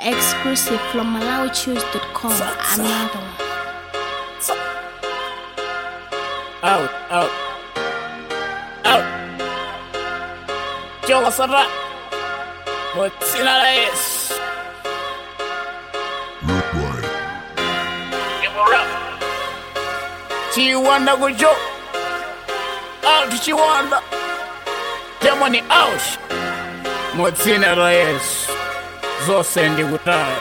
Exclusive from MalawiChoose.com. Another one. Out, out, out. Yo, what's up? What's in our ass? Give her up. Chiwanda kujo. Out, chiwanda. Jamani, out. Motsina Reyes. Zose ndikutaya.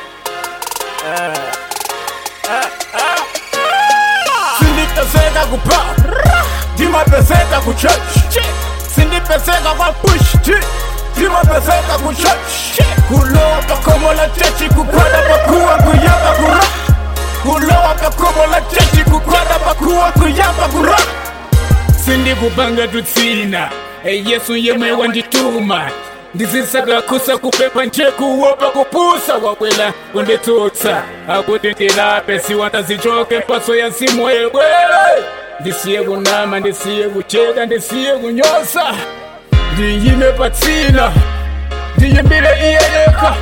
Sindipeseka kupa. Ndimapeseka kuchurch. Sindipeseka kwa push. Ndimapeseka kuchurch. Kulowa pakomo la chechi kukwada pakuwa kuyamba kura. Kulowa pakomo la chechi kukwada pakuwa kuyamba kura. sindikupanga tutsina yesu yemwe wandituma ndizisaka kusa kupepa nje kuopa kupusa wakwela kunditsutsa akuti ndilape siwandazichoke mpaso ya simu yewe ndisiye kunama ndisiye kucheka ndisiye kunyosa ndiyime patsina ndiyimbile iyeyeka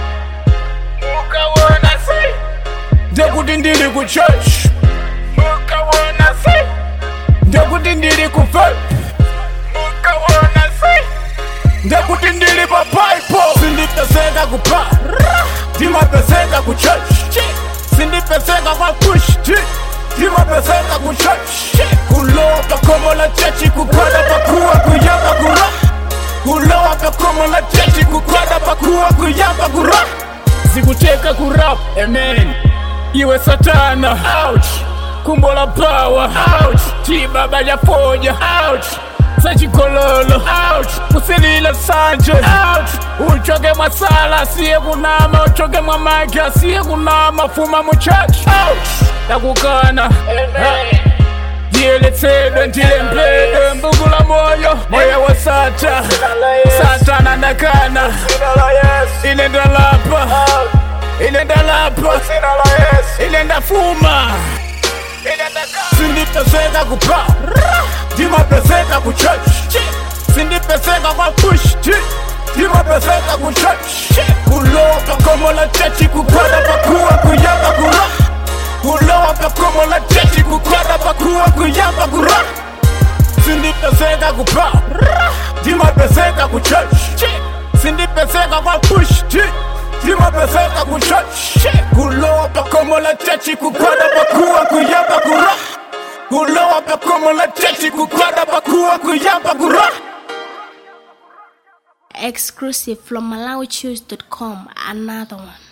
ukawona si ndekuti ndili ku church ukawona si ndekuti ndili ku vape ukawona si ndekuti ndili pa paipo sindipeseka kupa ndimapeseka ku church sindipeseka kwa push ndimapeseka ku church kulowa pakomo la chechi kukwada pakuwa kuyamba kura kulowa pakomo la chechi kukwada pakuwa kuyamba kura zikuteka kurap amen iwe satana ouch kumbo la power ouch chibaba lyafoja ouch sachikololo ouch kusilila sanje ouch uchoke mwasala asiye kunama uchoke mwamagi asiye kunama fuma muchurch ouch takukana ndiyeletsedwe ndiyembedwe mbukula moyo moyo wa sata satana ndakana ile ndalapa ile ndalapa ile ndafuma sindipeseka kupa ndimapeseka ku church sindipeseka kwa push ndimapeseka ku church kulowa pakomo la chechi kukwada pakuwa kuyamba kura kulowa pakomo la chechi kukwada pakuwa kuyamba kura sindipeseka kupa ndimapeseka ku church sindipeseka kwa push ndimapeseka ku church kulowa pakomo la chechi kukwada pakuwa kuyamba kura kulowa pakomo la chechi kukwada pakuwa kuyamba kura Exclusive from MalawiChoose.com. Another one.